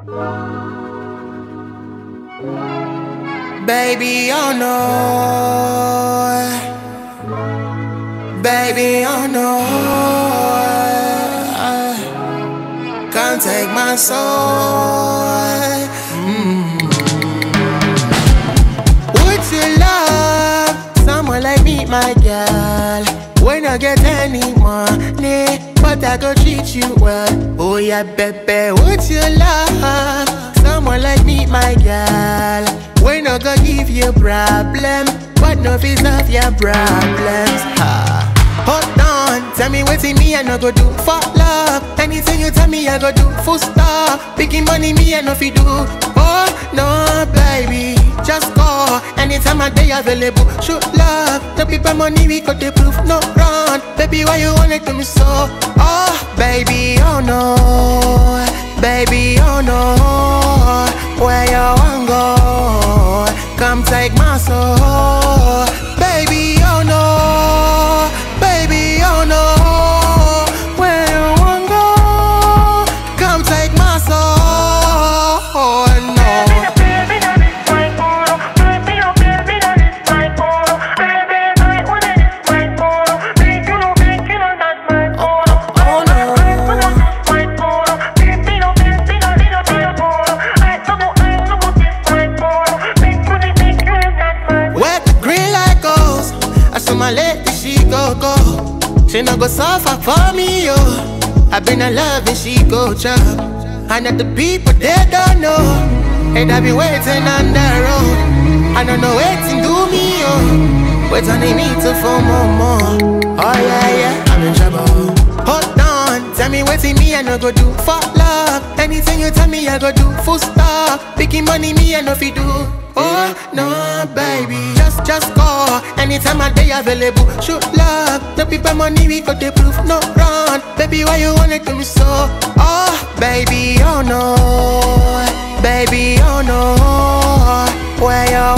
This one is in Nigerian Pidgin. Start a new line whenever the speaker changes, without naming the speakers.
Baby, oh no. Baby, oh no. Can't take my soul. Mm. Would you love someone like me, my girl? When I get any money, but I go treat you well. Oh yeah, baby, would you love someone like me, my girl? When I go give you problem, but no fees of your problems. Ha. Hold on, tell me what's in me, I no go do for love. Anything you tell me, I go do full stop. Picking money, me, I no fi do. Oh no, baby, just call. Anytime I day available, show love. The people money, we got the proof, no run. Baby, why you want it to me so? Oh, baby, oh no, baby, oh no. Where you want go? Come take my soul, baby, oh no, baby, oh no. Where you want go? Come take my soul, oh no. Oh no. Where the green light goes, I saw my lady, she go go. She no go suffer for me, yo. I been in love and she go chop. And that the people they don't know, and I be waiting on the road. I don't know waiting do me, yo. Wait on me to for more, more. Oh yeah, yeah, I'm in trouble. Hold on, tell me what's in me, I no go do for love. Anything you tell me, I go do full stop. Picking money, me, I no fi do. Oh no, baby, just just call. Anytime I day available, show love. The people money, we got the proof, no run. Baby, why you want it to me so? Oh, baby, oh no, baby, oh no. Where you